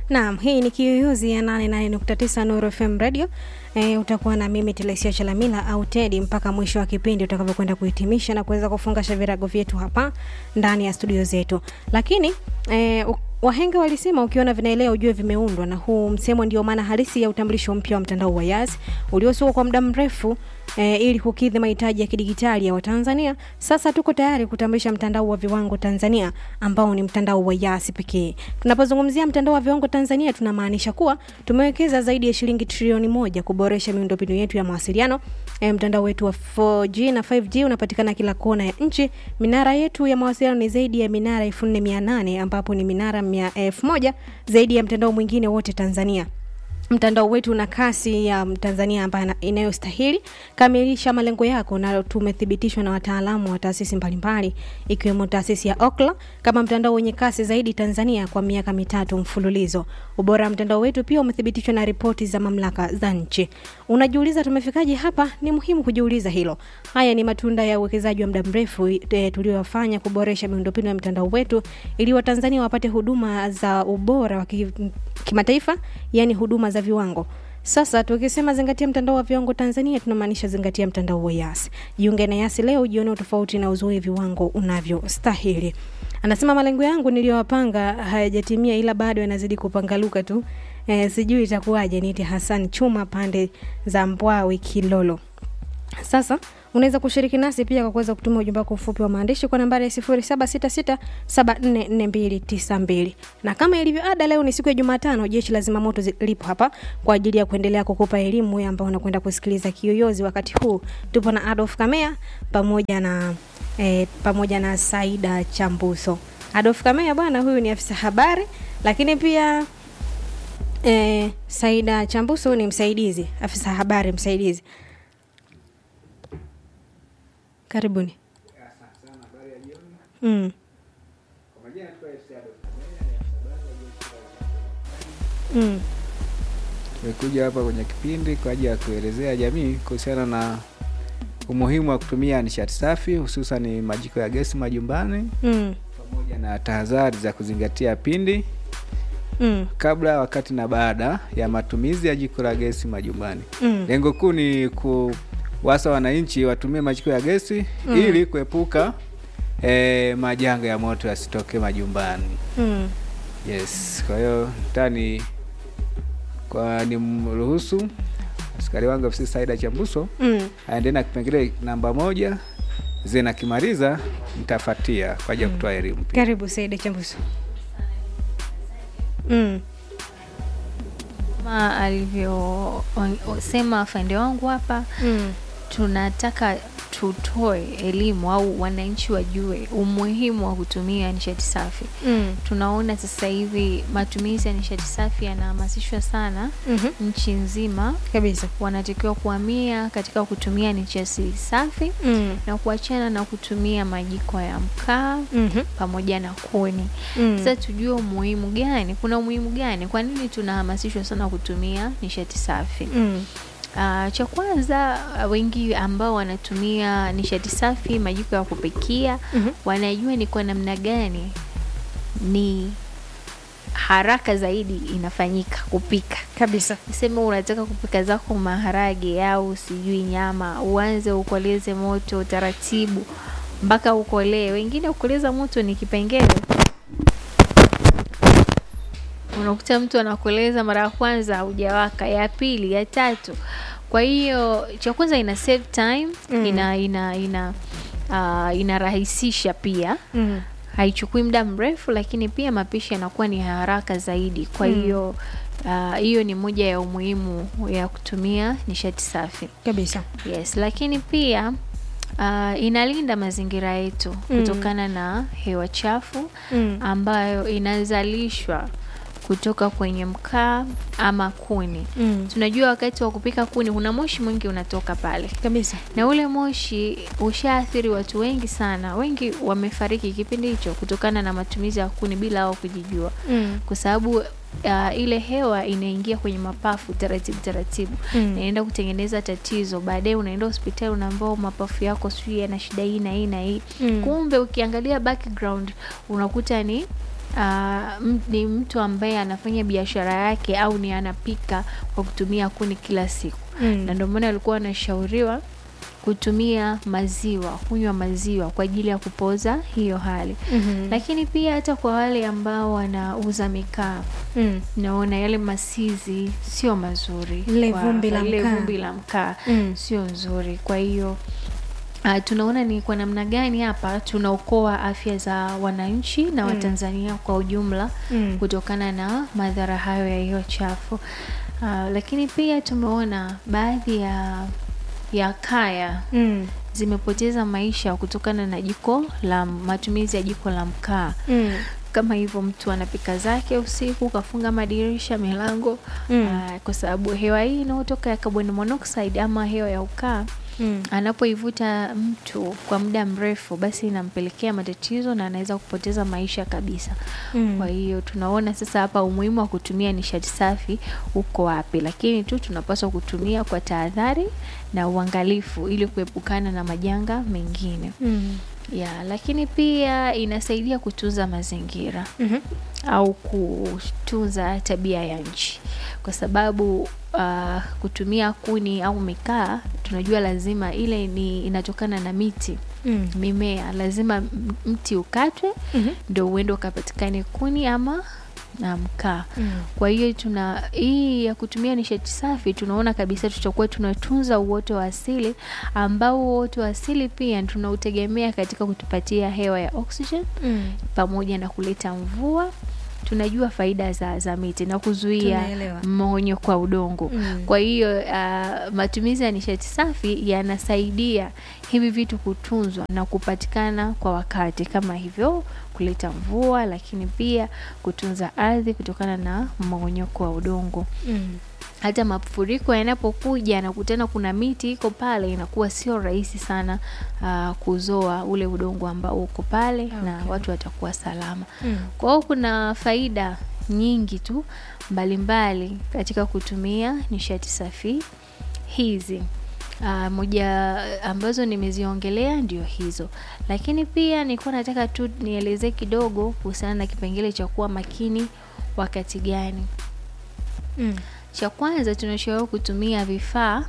Naam, hii ni Kiyoyozi ya 88.9 Nuru FM Radio. E, utakuwa na mimi Telesia Chalamila au Teddy mpaka mwisho wa kipindi utakavyokwenda kuhitimisha na kuweza kufungasha virago vyetu hapa ndani ya studio zetu. Lakini e, wahenga walisema ukiona vinaelea ujue vimeundwa, na huu msemo ndio maana halisi ya utambulisho mpya wa mtandao wa Yas uliosukwa kwa muda mrefu e, ili kukidhi mahitaji ya kidigitali ya Watanzania. Sasa tuko tayari kutambulisha mtandao wa viwango Tanzania ambao ni mtandao wa Yas pekee. Tunapozungumzia mtandao wa viwango Tanzania, tunamaanisha kuwa tumewekeza zaidi ya shilingi trilioni moja kuboresha miundombinu yetu ya mawasiliano. E, mtandao wetu wa 4G na 5G unapatikana kila kona ya nchi. Minara yetu ya mawasiliano ni zaidi ya minara 4800 ambapo ni minara 1000 zaidi ya mtandao mwingine wote Tanzania mtandao wetu una kasi ya Tanzania ambayo inayostahili kamilisha malengo yako, na tumethibitishwa na wataalamu wa taasisi mbalimbali ikiwemo taasisi ya Ookla kama mtandao wenye kasi zaidi Tanzania kwa miaka mitatu mfululizo. Ubora wa mtandao wetu pia umethibitishwa na ripoti za mamlaka za nchi. Unajiuliza tumefikaje hapa? Ni muhimu kujiuliza hilo. Haya ni matunda ya uwekezaji wa muda mrefu e, tuliofanya kuboresha miundombinu ya mtandao wetu ili Watanzania wapate huduma za ubora wa kimataifa, yani huduma za viwango. Sasa tukisema zingatia mtandao wa viwango Tanzania, tunamaanisha zingatia mtandao wa Yas. Jiunge na Yas leo, jione tofauti na uzoe viwango unavyostahili. Anasema malengo yangu niliyowapanga hayajatimia, ila bado yanazidi kupangaluka tu. E, sijui itakuwaje. Niite Hassan Chuma pande za Mbwawi Kilolo. Sasa unaweza kushiriki nasi pia kwa kuweza kutuma ujumbe wako mfupi wa maandishi kwa nambari ya 0766744292. Na kama ilivyo ada, leo ni siku ya Jumatano, jeshi la zimamoto lipo hapa kwa ajili ya kuendelea kukupa elimu wewe ambao unakwenda kusikiliza Kiyoyozi. Wakati huu tupo na Adolf Kamea pamoja na eh, pamoja na Saida Chambuso. Adolf Kamea bwana, huyu ni afisa habari, lakini pia eh, Saida Chambuso ni msaidizi afisa habari msaidizi. Karibuni. Mm. Mm. Tumekuja hapa kwenye kipindi kwa ajili ya kuelezea jamii kuhusiana na umuhimu wa kutumia nishati safi hususan majiko ya gesi majumbani Mm. pamoja na tahadhari za kuzingatia pindi Mm. kabla, wakati na baada ya matumizi ya jiko la gesi majumbani. Mm. Lengo kuu ni kuwasa wananchi watumie majiko ya gesi Mm. ili kuepuka eh, majanga ya moto yasitoke majumbani. Mm. Yes, kwa hiyo tani kwa ni mruhusu askari wangu ofisi Saida Chambuso Mm. aendelee na kipengele namba moja zina kimaliza nitafatia kwa ajili ya kutoa elimu pia. Karibu Saida Chambuso. Mm. kama alivyosema afande wangu hapa Mm. tunataka tutoe elimu au wananchi wajue umuhimu wa kutumia nishati safi Mm. tunaona sasa hivi matumizi ya nishati safi yanahamasishwa sana Mhm. nchi nzima Kabisa. wanatakiwa kuhamia katika kutumia nishati safi Mm. na kuachana na kutumia majiko ya mkaa Mhm. pamoja na kuni Mm. sasa tujue umuhimu gani kuna umuhimu gani kwa nini tunahamasishwa sana kutumia nishati safi Mm. Uh, cha kwanza uh, wengi ambao wanatumia nishati safi majiko ya kupikia Mhm. wanajua ni kwa namna gani ni haraka zaidi inafanyika kupika Kabisa. sema unataka kupika zako maharage au sijui nyama uanze ukoleze moto taratibu mpaka ukolee wengine ukoleza moto ni kipengele unakuta mtu anakoleza mara ya kwanza haujawaka ya pili ya tatu kwa hiyo cha kwanza ina save time Mm. ina ina ina uh, inarahisisha pia Mm. haichukui muda mrefu lakini pia mapishi yanakuwa ni haraka zaidi kwa Mm. hiyo ah, hiyo ni moja ya umuhimu ya kutumia nishati safi Kabisa. yes lakini pia uh, inalinda mazingira yetu Mm. kutokana na hewa chafu Mm. ambayo inazalishwa kutoka kwenye mkaa ama kuni Mm. tunajua wakati wa kupika kuni kuna moshi mwingi unatoka pale Kabisa. na ule moshi ushaathiri watu wengi sana wengi wamefariki kipindi hicho kutokana na matumizi ya kuni bila wao kujijua Mm. kwa sababu uh, ile hewa inaingia kwenye mapafu taratibu taratibu Mm. na inaenda kutengeneza tatizo baadaye unaenda hospitali unaambao mapafu yako sijui yana shida hii na hii na hii Mm. kumbe ukiangalia background unakuta ni uh, ni mtu ambaye anafanya biashara yake au ni anapika kwa kutumia kuni kila siku Mm. na ndio maana alikuwa anashauriwa kutumia maziwa kunywa maziwa kwa ajili ya kupoza hiyo hali Mhm. lakini pia hata kwa wale ambao wanauza mikaa Mm. naona yale masizi sio mazuri Lile kwa- vumbi la lile mkaa. vumbi la mkaa Mm. sio nzuri kwa hiyo Uh, tunaona ni kwa namna gani hapa tunaokoa afya za wananchi na Mm. Watanzania kwa ujumla Mm. kutokana na madhara hayo ya hiyo chafu. Uh, lakini pia tumeona baadhi ya ya kaya Mm. zimepoteza maisha kutokana na jiko la matumizi ya jiko la mkaa Mm. kama hivyo mtu anapika zake usiku kafunga madirisha milango Mm. ah, kwa sababu hewa hii inayotoka ya carbon monoxide ama hewa ya ukaa Mm. anapoivuta mtu kwa muda mrefu basi inampelekea matatizo na anaweza kupoteza maisha kabisa Mm. kwa hiyo tunaona sasa hapa umuhimu wa kutumia nishati safi uko wapi lakini tu tunapaswa kutumia kwa tahadhari na uangalifu ili kuepukana na majanga mengine Mm. ya lakini pia inasaidia kutunza mazingira Mhm. au kutunza tabia ya nchi kwa sababu uh, kutumia kuni au mikaa tunajua lazima ile ni inatokana na miti Mm. mimea lazima m- mti ukatwe Mhm. ndo uende ukapatikane kuni ama na mkaa Mm. kwa hiyo tuna hii ya kutumia nishati safi tunaona kabisa tutakuwa tunatunza uoto wa asili ambao uoto wa asili pia tunautegemea katika kutupatia hewa ya oxygen Mm. pamoja na kuleta mvua tunajua faida za, za miti na kuzuia Tunaelewa. mmonyoko wa udongo Mm. kwa hiyo uh, matumizi ya nishati safi yanasaidia hivi vitu kutunzwa na kupatikana kwa wakati kama hivyo kuleta mvua lakini pia kutunza ardhi kutokana na mmonyoko wa udongo Mm. hata mafuriko yanapokuja nakutana kuna miti iko pale inakuwa sio rahisi sana uh, kuzoa ule udongo ambao uko pale na Okay. watu watakuwa salama Mm. kwa hiyo kuna faida nyingi tu mbalimbali katika kutumia nishati safi hizi Uh, moja ambazo nimeziongelea ndio hizo lakini pia nilikuwa nataka tu nielezee kidogo kuhusiana na kipengele cha kuwa makini wakati gani Mm. cha kwanza tunashauriwa kutumia vifaa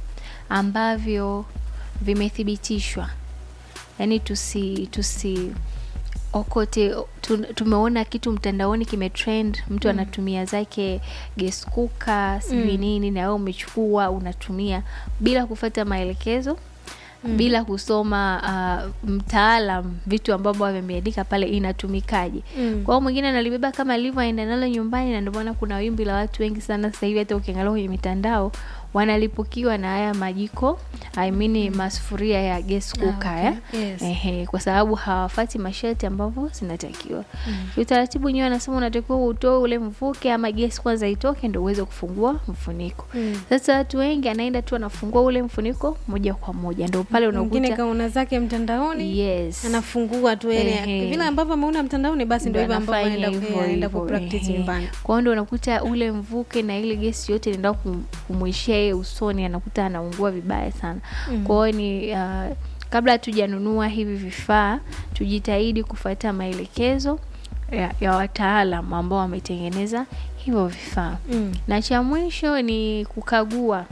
ambavyo vimethibitishwa yaani tusi tusi okote tu, tumeona kitu mtandaoni kimetrend mtu Mm. anatumia zake gas cooker sijui Mm. nini na wewe umechukua unatumia bila kufata maelekezo Mm. bila kusoma uh, mtaalam vitu ambavyo ameandika pale inatumikaje Mm. kwa hiyo mwingine analibeba kama alivyo aenda nalo nyumbani na ndio maana kuna wimbi la watu wengi sana sasa hivi hata ukiangalia kwenye mitandao wanalipukiwa na haya majiko I mean masufuria ya gas Ah, cooker okay. eh? Yes. Ehe, kwa sababu hawafati masharti ambavyo zinatakiwa Mm. utaratibu nyewe anasema unatakiwa utoe ule mvuke ama gesi kwanza itoke ndo uweze kufungua mfuniko Mm. sasa watu wengi anaenda tu anafungua ule mfuniko moja kwa moja ndo pale mwingine unakuta kaona zake mtandaoni yes anafungua tu Ehe. yani vile ambavyo ameona mtandaoni basi ndio hivyo ambavyo anafanya anaenda hivyo anaenda hivyo, kupractice ehe. nyumbani kwa hiyo ndo unakuta ule mvuke na ile gesi yote inaenda kum- kumwishia yeye usoni anakuta anaungua vibaya sana Mm. kwa hiyo ni uh, kabla hatujanunua hivi vifaa tujitahidi kufuata maelekezo ya, ya wataalam ambao wametengeneza hivyo vifaa Mm. na cha mwisho ni kukagua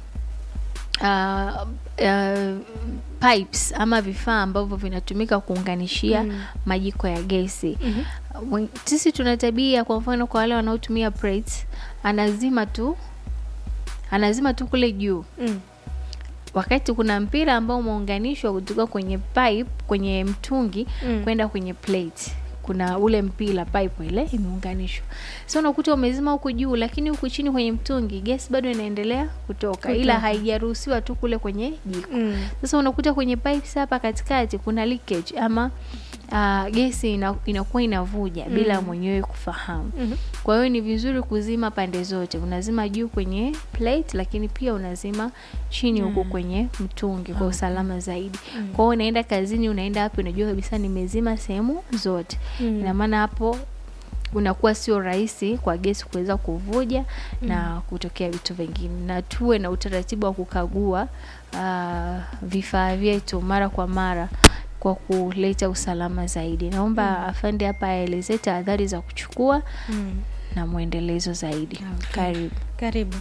uh, uh, pipes ama vifaa ambavyo vinatumika kuunganishia Mm. majiko ya gesi Mhm. Wen- sisi tuna tabia kwa mfano kwa wale wanaotumia plates anazima tu anazima tu kule juu Mm. wakati kuna mpira ambao umeunganishwa kutoka kwenye pipe kwenye mtungi Mm. kwenda kwenye plate kuna ule mpira pipe ile imeunganishwa so unakuta umezima huku juu lakini huku chini kwenye mtungi gesi bado inaendelea kutoka, ila Kutoka. haijaruhusiwa tu kule kwenye jiko Mm. sasa unakuta kwenye pipes hapa katikati kuna leakage ama uh, gesi ina, inakuwa inavuja Mm. bila mwenyewe kufahamu Mhm. kwa hiyo ni vizuri kuzima pande zote unazima juu kwenye plate lakini pia unazima chini huku Mm. kwenye mtungi kwa Okay. usalama zaidi Mm. kwa hiyo unaenda kazini unaenda wapi unajua kabisa nimezima sehemu zote Mm. ina maana hapo unakuwa sio rahisi kwa gesi kuweza kuvuja Mm. na kutokea vitu vingine na tuwe na utaratibu wa kukagua uh, vifaa vyetu mara kwa mara kwa kuleta usalama zaidi. Naomba afande hapa aelezee tahadhari za kuchukua Mm. na mwendelezo zaidi. Okay. Karibu. Karibu.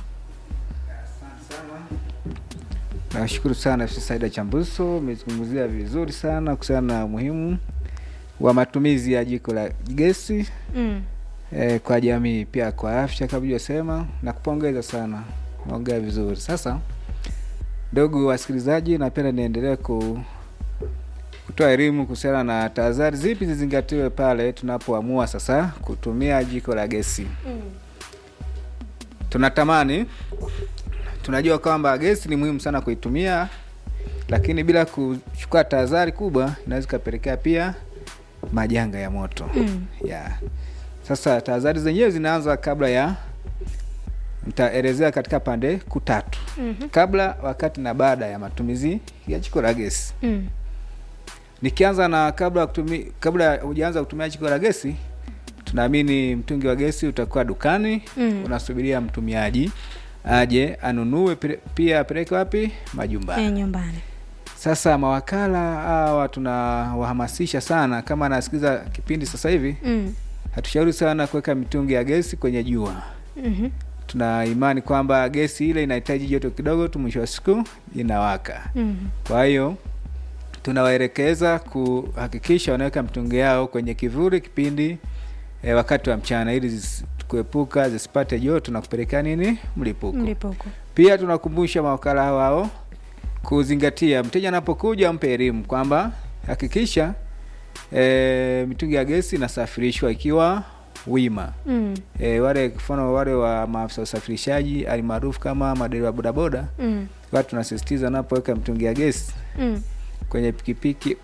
Nashukuru sana FC Saida Chambuso, umezungumzia vizuri sana kuhusiana na umuhimu wa matumizi ya jiko la gesi Mm. eh, kwa jamii, pia kwa afya kama ulivyosema, na kupongeza sana, naongea vizuri. Sasa ndugu wasikilizaji, napenda niendelee ku kutoa elimu kuhusiana na tahadhari zipi zizingatiwe pale tunapoamua sasa kutumia jiko la gesi. Mm. Tunatamani, tunajua kwamba gesi ni muhimu sana kuitumia, lakini bila kuchukua tahadhari kubwa inaweza ikapelekea pia majanga ya moto Mm. ya sasa tahadhari zenyewe zinaanza kabla ya nitaelezea katika pande kuu tatu Mhm. kabla wakati na baada ya matumizi ya jiko la gesi Mm. nikianza na kabla kutumi, kabla hujaanza kutumia jiko la gesi tunaamini mtungi wa gesi utakuwa dukani Mm. unasubiria mtumiaji aje anunue pire- pia apeleke wapi majumbani Eh, nyumbani. sasa mawakala hawa tunawahamasisha sana kama anasikiliza kipindi sasa hivi Mm. hatushauri sana kuweka mitungi ya gesi kwenye jua Mhm. tuna imani kwamba gesi ile inahitaji joto kidogo tu mwisho wa siku inawaka Mm. kwa hiyo tunawaelekeza kuhakikisha wanaweka mitungi yao kwenye kivuli kipindi e, wakati wa mchana ili zis- kuepuka zisipate joto na kupelekea nini mlipuko Mlipuko. pia tunakumbusha mawakala hao hao kuzingatia mteja anapokuja mpe elimu kwamba hakikisha e, mitungi ya gesi inasafirishwa ikiwa wima Mm. e, wale mfano wale wa maafisa usafirishaji alimaarufu kama madereva bodaboda Mm. watu tunasisitiza wanapoweka mitungi ya gesi Mm. kwenye pikipiki